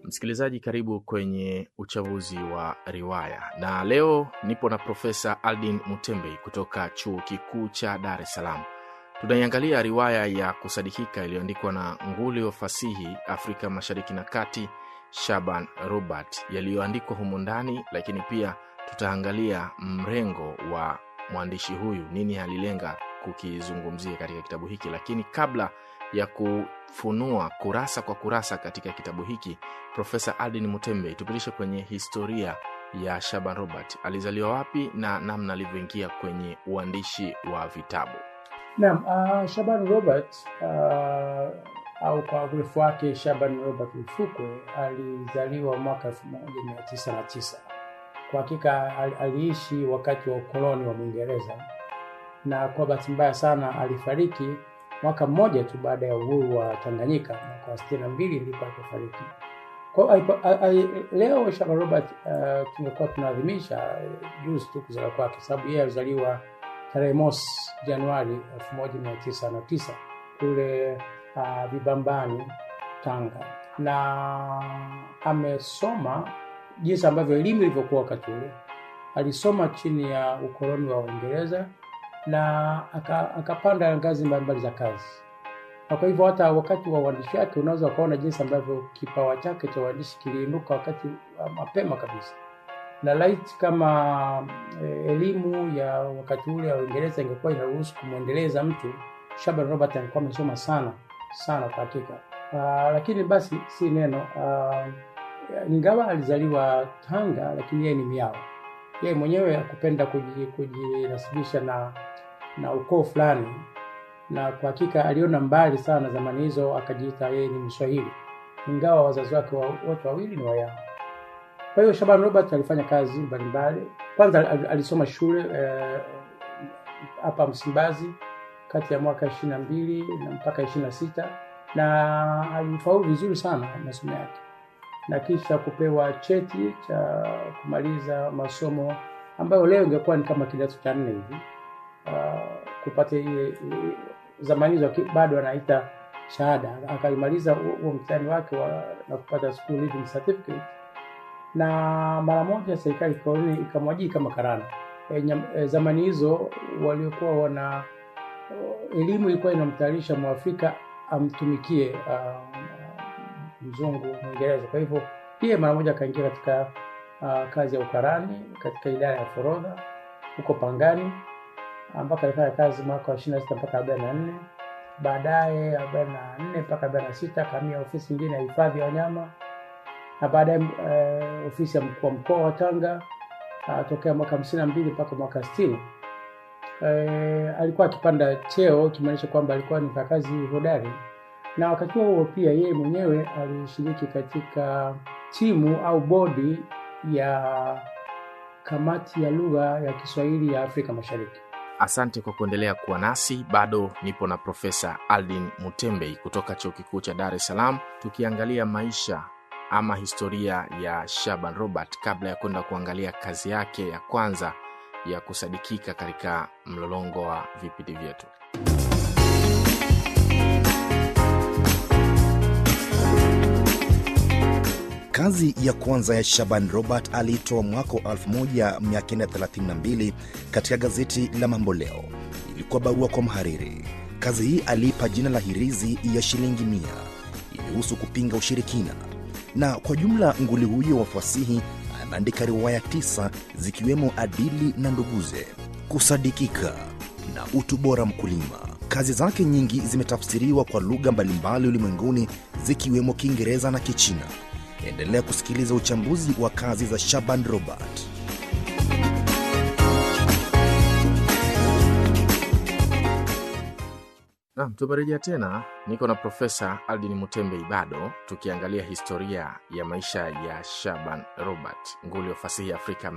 Msikilizaji, karibu kwenye uchambuzi wa riwaya, na leo nipo na Profesa Aldin Mutembei kutoka Chuo Kikuu cha Dar es Salaam. Tunaiangalia riwaya ya kusadikika iliyoandikwa na nguli wa fasihi Afrika Mashariki na Kati, Shaban Robert, yaliyoandikwa humo ndani, lakini pia tutaangalia mrengo wa mwandishi huyu, nini alilenga kukizungumzia katika kitabu hiki. Lakini kabla ya kufunua kurasa kwa kurasa katika kitabu hiki, Profesa Aldin Mutembei, tupitishe kwenye historia ya Shaban Robert. Alizaliwa wapi na namna alivyoingia kwenye uandishi wa vitabu? Naam, uh, Shaban Robert uh, au kwa urefu wake Shaban Robert Mfukwe alizaliwa mwaka 1909. Kwa hakika al, aliishi wakati wa ukoloni wa Mwingereza na kwa bahati mbaya sana alifariki mwaka mmoja tu baada ya uhuru wa Tanganyika mwaka wa sitini na mbili ndipo alipofariki. Kwa leo Shaban Robert uh, tumekuwa tunaadhimisha uh, juzi tu kuzaliwa kwake, sababu yeye alizaliwa tarehe mosi Januari 1909 kule uh, Vibambani Tanga, na amesoma jinsi ambavyo elimu ilivyokuwa wakati ule. Alisoma chini ya ukoloni wa Uingereza na akapanda aka ngazi mbalimbali za kazi, na kwa hivyo hata wakati wa uandishi wake unaweza ukaona jinsi ambavyo kipawa chake cha uandishi kiliinuka wakati mapema kabisa na laiti kama eh, elimu ya wakati ule wa Uingereza ingekuwa inaruhusu kumwendeleza mtu, Shaban Robert alikuwa amesoma sana sana kwa hakika. Uh, lakini basi si neno uh, ingawa alizaliwa Tanga, lakini yeye ni Miao. Yeye mwenyewe hakupenda kujinasibisha na na ukoo fulani, na kwa hakika aliona mbali sana zamani hizo, akajiita yeye ni Mswahili, ingawa wazazi wake wote wawili ni Wayao. Kwa hiyo Shaban Robert alifanya kazi mbalimbali. Kwanza alisoma shule hapa eh, Msimbazi kati ya mwaka ishirini na mbili na mpaka ishirini na sita na alifaulu vizuri sana masomo yake, na kisha kupewa cheti cha kumaliza masomo ambayo leo ingekuwa ni kama kidato cha nne hivi. Uh, kupata ile zamani hizo bado anaita shahada. Akaimaliza huo mtihani wake wa, na kupata school leaving certificate na mara moja serikali koloni ikamwajiri kama karani. E, e, zamani hizo waliokuwa wana elimu ilikuwa inamtayarisha mwafrika amtumikie uh, mzungu Mwingereza. Kwa hivyo yeye mara moja akaingia katika uh, kazi ya ukarani katika idara ya forodha huko Pangani mpaka alifanya kazi mwaka wa ishirini na sita mpaka arobaini na nne baadaye arobaini na nne mpaka arobaini na sita akahamia ofisi nyingine ya hifadhi ya wanyama na baadaye uh, ofisi ya mkuu wa mkoa wa Tanga uh, tokea mwaka hamsini na mbili mpaka mwaka sitini. Uh, alikuwa akipanda cheo kimaanisha kwamba alikuwa ni mfanyakazi hodari, na wakati huo pia yeye mwenyewe alishiriki katika timu au bodi ya kamati ya lugha ya Kiswahili ya Afrika Mashariki. Asante kwa kuendelea kuwa nasi. Bado nipo na Profesa Aldin Mutembei kutoka Chuo Kikuu cha Dar es Salaam, tukiangalia maisha ama historia ya Shaban Robert kabla ya kwenda kuangalia kazi yake ya kwanza ya kusadikika katika mlolongo wa vipindi vyetu. Kazi ya kwanza ya Shaban Robert aliitoa mwaka wa 1932 katika gazeti la Mambo Leo. Ilikuwa barua kwa mhariri. Kazi hii aliipa jina la Hirizi ya shilingi mia. Ilihusu kupinga ushirikina na kwa jumla nguli huyo wa fasihi ameandika riwaya tisa zikiwemo Adili na Nduguze, Kusadikika na Utu Bora Mkulima. Kazi zake nyingi zimetafsiriwa kwa lugha mbalimbali ulimwenguni zikiwemo Kiingereza na Kichina. Endelea kusikiliza uchambuzi wa kazi za Shaban Robert. Naam, tumerejea tena. Niko na Profesa Aldin Mutembei bado tukiangalia historia ya maisha ya Shaban Robert, nguli wa fasihi Afrika